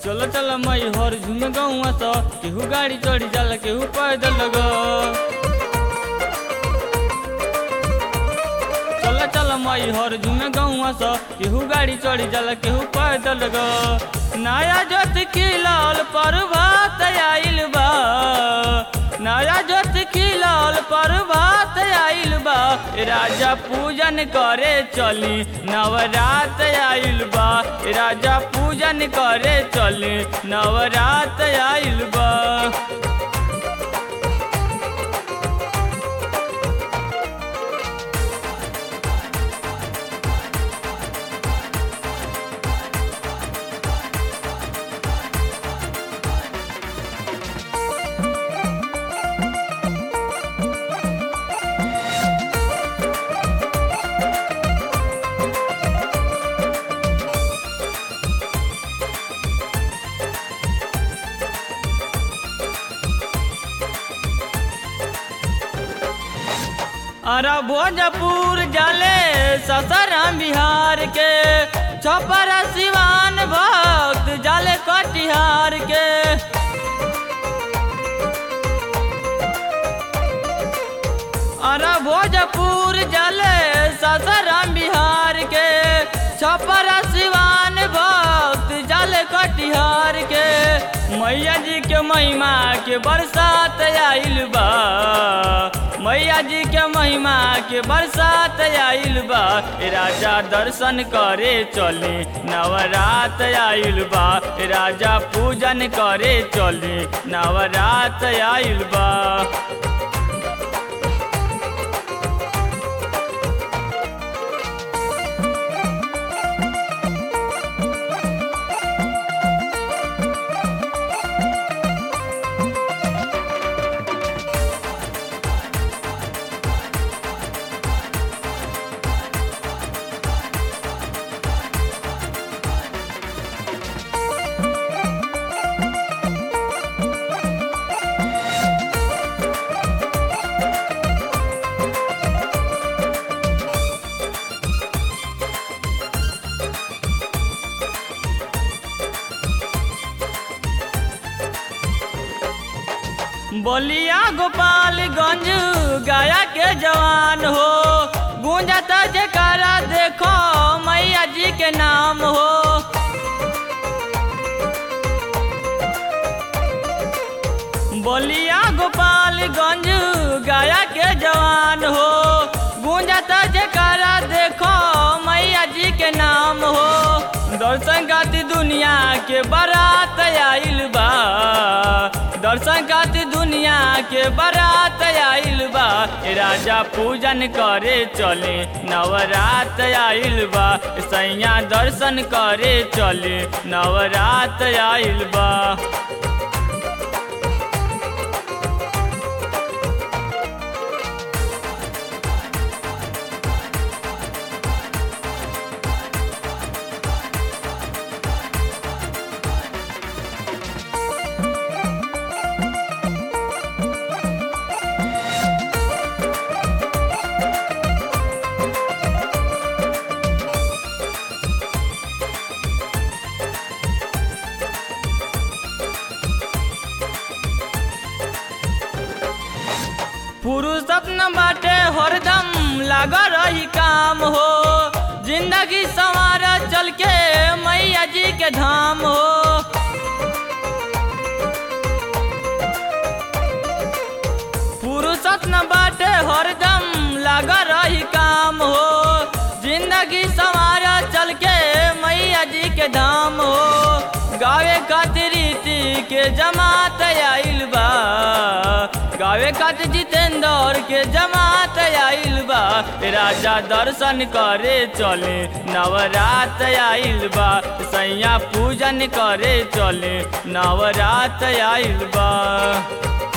चल चल मई हर झुम गौआ स केहू गाड़ी चढ़ी जाला केहू पैदल ग चल चल मई हर झुम गौआ स केहू गाड़ी चढ़ी जाला केहू पैदल ग नया जोत खिलल प्रभात आइल बा नया जोत खिलल प्रभात आइल बा राजा पूजन करे चली नवरात आइल बा राजा पूजन करे चली नवरात आइल बा अरे भोजपुर जाले ससाराम बिहार के छपर सिवान भक्त जाले कटिहार के अरे भोजपुर जाले ससाराम बिहार के छपर सिवान भक्त जाले कटिहार के मैया जी के महिमा के बरसात आइल बा मैया जी के महिमा के बरसात आइल बा ए राजा दर्शन करे चली नवरात आइल बा ए राजा पूजन करे चली नवरात आइल बा बलिया गोपालगंज गया के जवान हो गूंजता जयकारा देखो मैया जी के नाम हो बलिया गोपालगंज गया के जवान हो गूंजता जयकारा देखो मैया जी के नाम हो दर्शन खातिर दुनिया के बारात आइल बा दर्शन खातिर दुनिया के बारात आइल बा ए राजा पूजन करे चले नवरात आइल बा सैया दर्शन करे चले नवरात आइल बा पुरुषत न बाटे हरदम लाग रही काम हो जिंदगी संवार चल के मैया जी के धाम हो पुरुषत न बाटे हरदम लाग रही काम हो जिंदगी संवार चल के मैया जी के धाम हो गावे खातिर रीति के जमात आइल बा गावे खातिर जितेंद्र के जमात आइल बा राजा दर्शन करे चले नवरात आइल बा सैया पूजन करे चले नवरात आइल बा